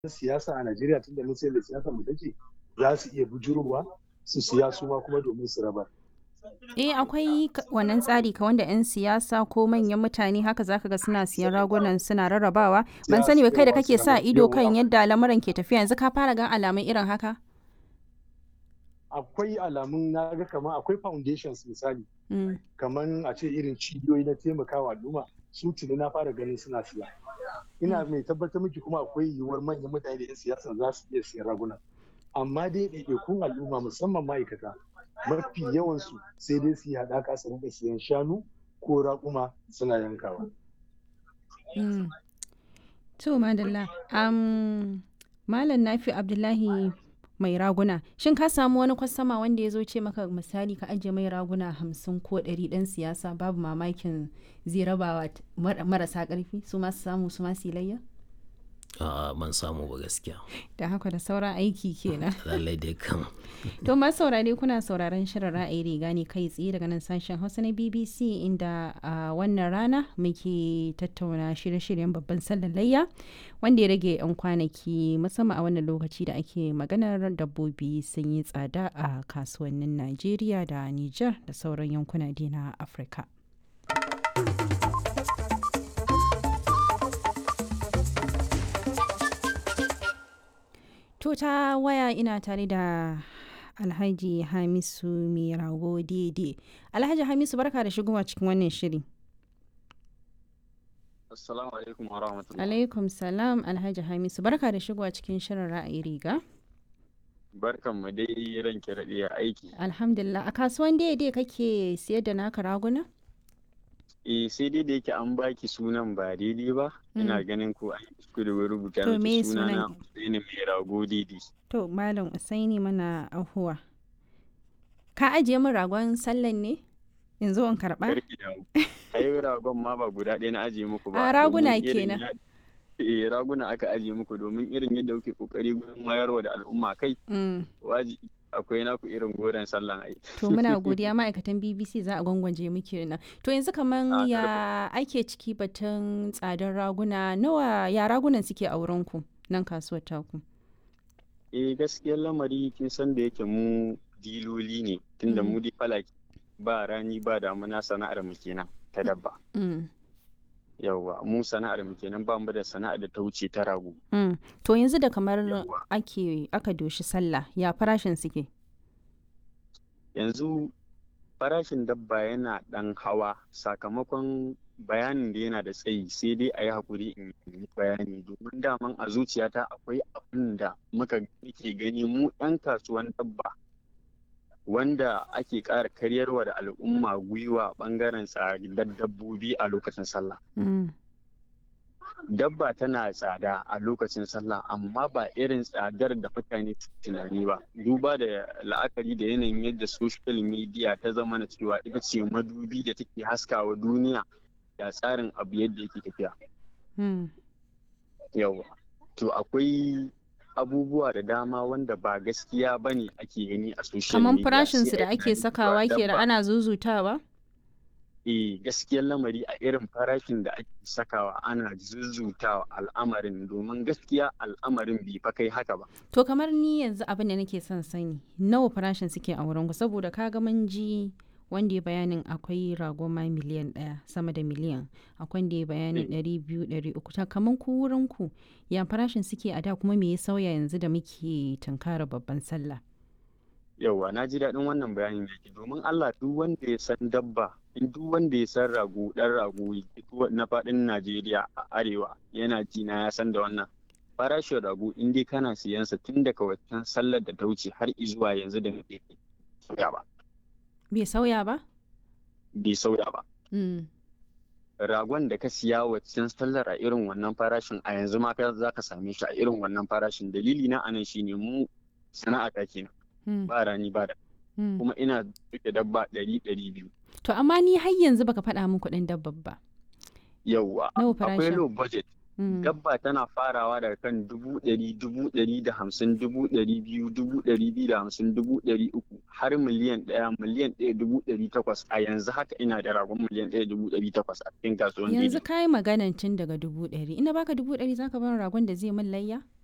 siyasa a Najeriya tun da mun sayar da siyasa mu take za su iya bujurowa su siya su ma kuma domin su rabar. Eh akwai wannan tsari ka wanda 'yan siyasa ko manyan mutane haka zaka ga suna siyan ragunan suna rarrabawa. Ban sani ba kai da kake sa ido kan yadda lamuran ke tafiya yanzu ka fara gan alamun irin haka? Akwai alamun na ga kamar akwai foundations misali. Kamar a ce irin cibiyoyi na taimakawa al'umma su tuni na fara ganin suna siya. Ina mai tabbatar miki kuma akwai yiwuwar manyan mutane da 'yan siyasa za su iya siyan raguna. Amma dai ɗaiɗaikun al'umma musamman ma'aikata mafi yawansu sai dai su yi haɗaka su rinka siyan shanu ko raƙuma suna yankawa. To madalla, Malam Nafi Abdullahi mai raguna, shin ka samu wani kwastama wanda ya zo ce maka misali ka ajiye mai raguna hamsin ko ɗari ɗan siyasa babu mamakin zai rabawa marasa ƙarfi su masu samu su masu layya? A'a ban samu ba gaskiya. Da haka da sauran aiki kenan. Lallai dai kan. To masu saurare kuna sauraron shirin ra'ayi riga ne kai tsaye daga nan sashen Hausa na BBC inda a wannan rana muke tattauna shirye-shiryen babban sallar layya wanda ya rage 'yan kwanaki musamman a wannan lokaci da ake maganar dabbobi sun yi tsada a kasuwannin Najeriya da Nijar da sauran yankuna na Afirka. To ta waya ina tare da Alhaji Hamisu mai rago daidai. Alhaji Hamisu barka da shigowa cikin wannan shiri. Assalamu alaikum wa rahmatullahi. Alaikum salam Alhaji Hamisu barka da shigowa cikin shirin ra'ayi riga. Barkan mu dai ranke raɗe aiki. Alhamdulillah a kasuwan daidai kake siyar da naka raguna? Eh sai dai da yake an baki sunan ba daidai ba. Ina ganin ko an yi da rubuta To, me miki sunana sunan? Usaini mai rago daidai. To Malam Usaini mana ahuwa. Ka ajiye min ragon sallan ne? In zo in karɓa? Karki damu. Ai ragon ma ba guda ɗaya na ajiye muku ba. A, raguna domin irin kenan. ya- Eh raguna aka ajiye muku domin irin yadda kuke kokari gurin wayarwa da al'umma kai Mm. wajibi akwai naku irin goren sallan ai. To muna godiya ma'aikatan BBC za a gwangwaje muke nan. To yanzu kaman Ah, ya ake ciki batun tsadar raguna nawa ya ragunan suke a wurinku nan kasuwar taku? Eh gaskiyar lamari kin san da yake mu diloli ne tunda Mm. mu di falaki ba rani ba damuna sana'ar mu kenan ta dabba. Mm. Yawwa mu sana'ar mu kenan ba mu da sana'ar da ta wuce ta rago. Mm. To yanzu da kamar Yawwa. ake aka doshi sallah ya farashin suke? Yanzu farashin dabba yana ɗan hawa sakamakon bayanin da yana da tsayi sai dai a yi haƙuri in yi bayani domin daman a zuciyata akwai abin da muka ke gani mu 'yan kasuwan dabba wanda ake ƙara karyarwa da al'umma gwiwa ɓangaren tsadar dabbobi a lokacin sallah. Mm. dabba tana tsada a lokacin sallah amma ba irin tsadar da mutane su tunani ba duba da la'akari da yanayin yadda social media ta zama na cewa ita ce madubi da take haskawa duniya da tsarin abu yadda yake tafiya Mm. yawa to akwai abubuwa da dama wanda ba gaskiya ba ne ake gani a social Kaman media farashin su sai da a yi ake tunanin sakawa cewa ke da dabba- ana zuzutawa? eh gaskiyar lamari a irin farashin da ake sakawa ana zuzutawa al'amarin domin gaskiya al'amarin bai fa kai haka ba To kamar ni yanzu abin da nake son sani nawa farashin suke a wurinku saboda kaga mun ji wanda ya bayanin akwai rago ma miliyan ɗaya sama da miliyan akwai wanda ya bayanin ɗari biyu ɗari uku ta kamar ku wurinku ya farashin suke a da kuma me ya sauya yanzu da muke tunkara babban sallah. yauwa na ji daɗin wannan bayanin da ke domin Allah duk wanda ya san dabba in duk wanda ya san rago ɗan rago duk na faɗin Najeriya a arewa yana ji na ya san da wannan farashin rago in dai kana siyan sa tun daga waccan sallar da ta wuce har izuwa yanzu da muke sauya ba Bai sauya ba? bai sauya ba Mm. ragon da ka siya waccan sallar a irin wannan farashin a yanzu ma ka za ka same shi a irin wannan farashin dalili na anan shine mu sana'a ta kenan Mm. ba rani ba da Mm. kuma ina duke dabba ɗari ɗari biyu To amma ni har yanzu baka faɗa min kuɗin dabbar ba. yauwa Nawa akwai farashin? low budget Mm. dabba tana farawa daga kan dubu ɗari dubu ɗari da hamsin dubu ɗari biyu dubu ɗari biyu da hamsin dubu ɗari uku har miliyan ɗaya miliyan ɗaya dubu ɗari takwas a yanzu haka ina da ragon miliyan ɗaya dubu ɗari takwas a cikin kasuwan Yanzu daidai ka yi maganan tun daga dubu ɗari. Ina baka dubu ɗari zaka bar ragon da zai min layya?